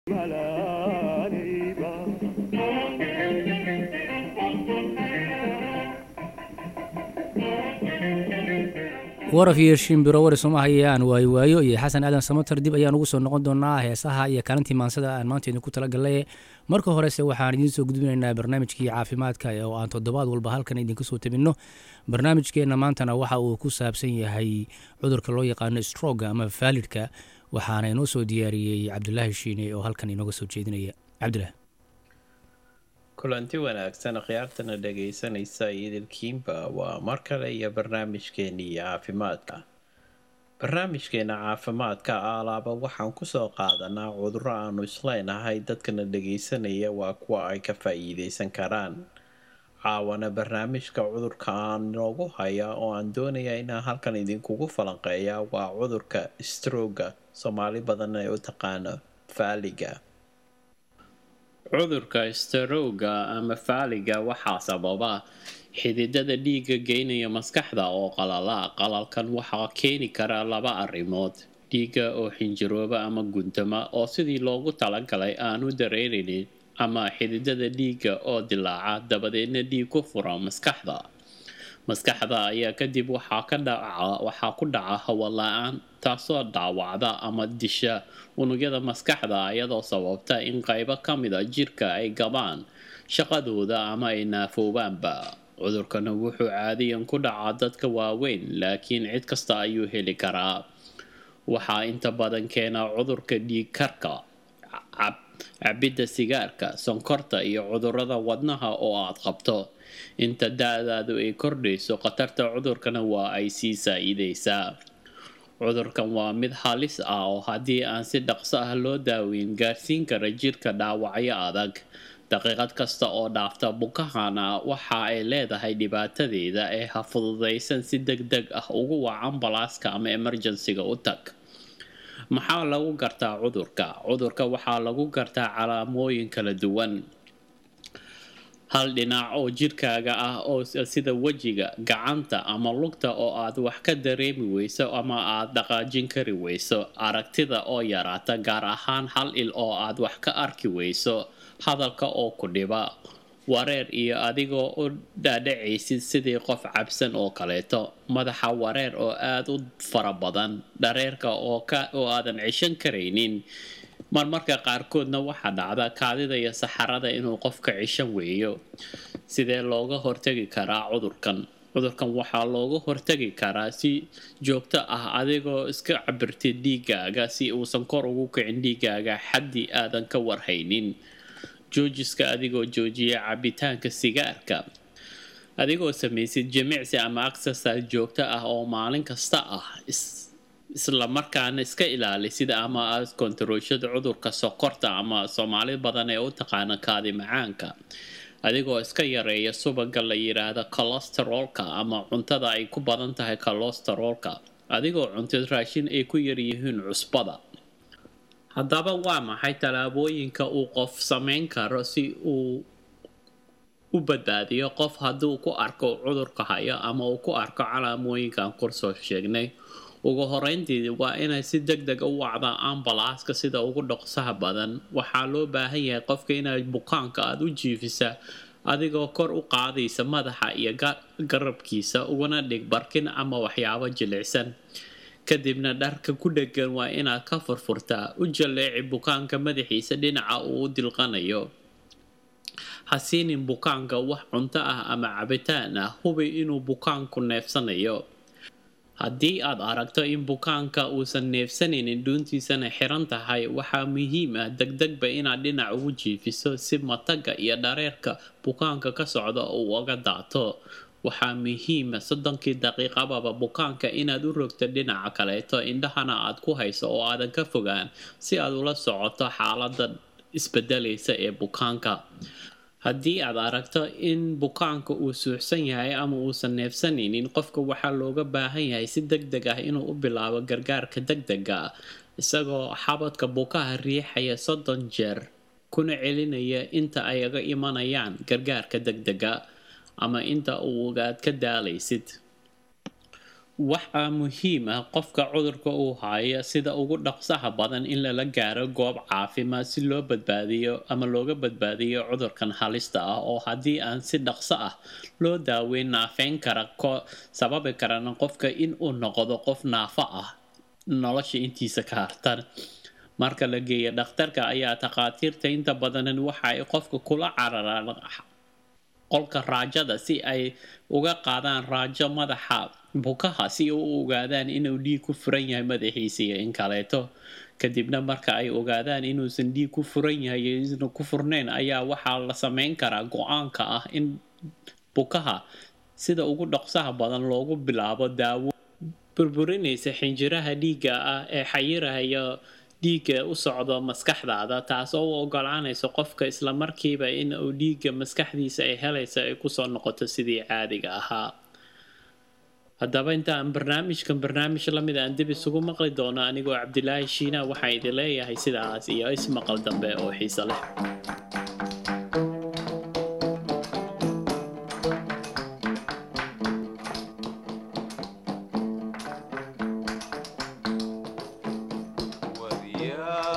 waraf iyo shimbiro wari sooma hayaan waayo waayo iyo xasan aadan samatar dib ayaan ugu soo noqon doonaa heesaha iyo kaalintii maansada aan maanta idinku talagalay marka horese waxaan idiin soo gudbinaynaa barnaamijkii caafimaadka oo aan toddobaad walba halkan idinka soo tabinno barnaamijkeenna maantana waxa uu ku saabsan yahay cudurka loo yaqaano stroga ama faalidhka waxaana inoo soo diyaariyey cabdulaahi shiine oo halkan inooga soo jeedinaya cabdilah kulanti wanaagsan khiyaartana dhagaysanaysa idilkiinba waa mar kale iyo barnaamijkeenii caafimaadka barnaamijkeena caafimaadka alaaba waxaan kusoo qaadanaa cuduro aanu isleynahay dadkana dhagaysanaya waa kuwa ay ka faa-iideysan karaan caawana barnaamijka cudurka aan inoogu haya oo aan doonaya inaan halkan idinkugu falanqeeya waa cudurka strooga soomaali badan ee u taqaano faaliga cudurka starowga ama faaliga waxaa sababa xididada dhiigga geynaya maskaxda oo qalala qalalkan waxaa keeni kara laba arrimood dhiigga oo xinjirooba ama guntama oo sidii loogu talagalay aanu dareerinin ama xididada dhiigga oo dilaaca dabadeedna dhiig ku fura maskaxda maskaxda ayaa kadib waxaa ku dhaca hawo la-aan taasoo dhaawacda ama disha unugyada maskaxda iyadoo sababta in qaybo ka mida jirka ay gabaan shaqadooda ama ay naafoobaanba cudurkana wuxuu caadiyan ku dhacaa dadka waaweyn laakiin cid kasta ayuu heli karaa waxaa inta badan keenaa cudurka dhiig karka cabidda sigaarka sonkorta iyo cudurada wadnaha oo aad qabto inta da-daadu ay kordhayso khatarta cudurkana waa ay sii saa-ideysaa cudurkan waa mid halis ah oo haddii aan si dhaqso ah loo daaweyn gaarsiin kara jirka dhaawacyo adag daqiiqad kasta oo dhaafta bukahana waxa ay leedahay dhibaatadeeda ee ha fududaysan si deg deg ah ugu wac ambalaaska ama emerjensiga u tag maxaa lagu gartaa cudurka cudurka waxaa lagu gartaa calaamooyin kala duwan hal dhinac oo jirkaaga ah oo sida wejiga gacanta ama lugta oo aad wax ka dareemi weyso ama aad dhaqaajin kari weyso aragtida oo yaraata gaar ahaan hal il oo aad wax ka arki weyso hadalka oo ku dhiba wareer iyo adigoo u dhaadhacaysid sidii qof cabsan oo kaleeto madaxa wareer oo aada u fara badan dhareerka oo aadan cishan karaynin marmarka qaarkoodna waxaa dhacda kaadida iyo saxarada inuu qofka cishan weeyo sidee looga hortagi karaa cudurkan cudurkan waxaa looga hortagi karaa si joogto ah adigoo iska cabirtid dhiigaaga si uusan kor ugu kicin dhiigaaga xaddii aadan ka warhaynin joojiska adigoo joojiya cabitaanka sigaarka adigoo samaysid jimicsi ama exercise joogto ah oo maalin kasta ah isla markaana iska ilaalisid ama aad kontaroolshada cudurka sokorta ama soomaali badan ee u taqaana kaadi macaanka adigoo iska yareeya subaga la yiraahdo colosterolka ama cuntada ay ku badan tahay colosterolka adigoo cuntid raashin ay ku yaryihiin cusbada haddaba waa maxay tallaabooyinka uu qof samayn karo si uu u badbaadiyo qof hadduu ku arko cudurka hayo ama uu ku arko calaamooyinkan kursoo sheegnay ugu horeyntii waa inay si deg deg u wacdaa ambalaaska sida ugu dhaqsaha badan waxaa loo baahan yahay qofka inaad bukaanka aada u jiifisa adigoo kor u qaadaysa madaxa iyo garabkiisa uguna dhig barkin ama waxyaabo jilicsan kadibna dharka ku dhegan waa inaad ka furfurtaa u jaleeci bukaanka madaxiisa dhinaca uu u dilqanayo ha siinin bukaanka wax cunto ah ama cabitaan ah hubi inuu bukaanku neefsanayo haddii aad aragto in bukaanka uusan neefsanaynin dhuuntiisana xiran tahay waxaa muhiim ah degdegba inaad dhinac ugu jiifiso si mataga iyo dhareerka bukaanka ka socda uu uga daato waxaa muhiima soddonkii daqiiqababa bukaanka inaad u rogto dhinaca kaleeto indhahana aad ku hayso oo aadan ka fogaan si aad ula socoto xaalada isbedelaysa ee bukaanka haddii aad aragto in bukaanka uu suuxsan yahay ama uusan neefsanaynin qofka waxaa looga baahan yahay si deg deg ah inuu u bilaabo gargaarka deg dega ah isagoo xabadka bukaha riixaya soddon jeer kuna celinaya inta ay aga imanayaan gargaarka deg dega ama inta uugaad ka daalaysid waxaa muhiim ah qofka cudurka uu haya sida ugu dhaqsaha badan in lala gaaro goob caafimaad si loo badbaadiyo ama looga badbaadiyo cudurkan halista ah oo haddii aan si dhaqso ah loo daaweyn naafeyn kara sababi karana qofka in uu noqdo qof naafo ah nolosha intiisa ka hartan marka la geeya dhakhtarka ayaa takhaatiirta inta badanan waxa ay qofka kula cararaan qolka raajada si ay uga qaadaan raajo madaxa bukaha si u ogaadaan inuu dhiig ku furan yahay madaxiisa iyo in kaleeto kadibna marka ay ogaadaan inuusan dhiig ku furan yahay iyo isna ku furnayn ayaa waxaa la sameyn karaa go-aanka ah in bukaha sida ugu dhaqsaha badan loogu bilaabo daawo burburinaysa xinjiraha dhiigga ah ee xayirahaya dhiigga u socdo maskaxdaada taasoo u ogolaanaysa qofka islamarkiiba in uu dhiigga maskaxdiisa ay helaysa ay kusoo noqoto sidii caadiga ahaa haddaba inta aan barnaamijkan barnaamij lamid aan dib isugu maqli doono anigoo cabdilaahi shiina waxaa idin leeyahay sidaas iyo ismaqal dambe oo xiise leh Yeah.